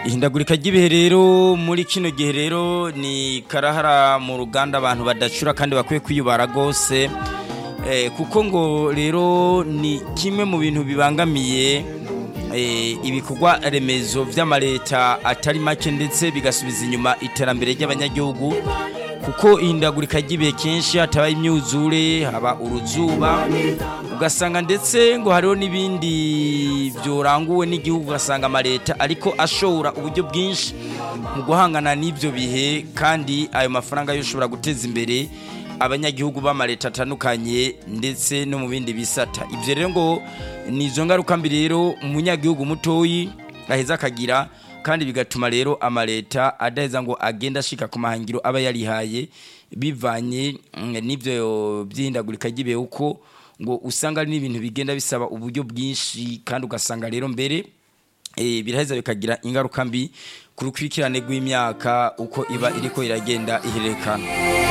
ihindagurika ry'ibihe rero muri kino gihe rero ni karahara mu ruganda abantu badacura kandi bakwiye kwiyubara rwose kuko ngo rero ni kimwe mu bintu bibangamiye ibikorwa remezo by'amaleta atari make ndetse bigasubiza inyuma iterambere ry'abanyagihugu kuko ihindagurika ry'ibihe kenshi hatabaye imyuzure haba uruzuba ugasanga ndetse ngo hariho n'ibindi byoranguwe n'igihugu ugasanga amaleta ariko ashobora uburyo bwinshi mu guhangana n'ibyo bihe kandi ayo mafaranga yo ushobora guteza imbere abanyagihugu b'amaleta atandukanye ndetse no mu bindi bisata ibyo rero ngo ni izo ngaruka mbi rero umunyagihugu mutoyi aheza akagira kandi bigatuma rero amaleta adaheza ngo agende ashika ku mahangiro aba yarihaye bivanye n'ibyo by'ihindagurika ry'ibihe uko ngo usanga ari n'ibintu bigenda bisaba uburyo bwinshi kandi ugasanga rero mbere biraheza bikagira ingaruka mbi ku rukurikirane rw'imyaka uko iba iriko iragenda ihererekana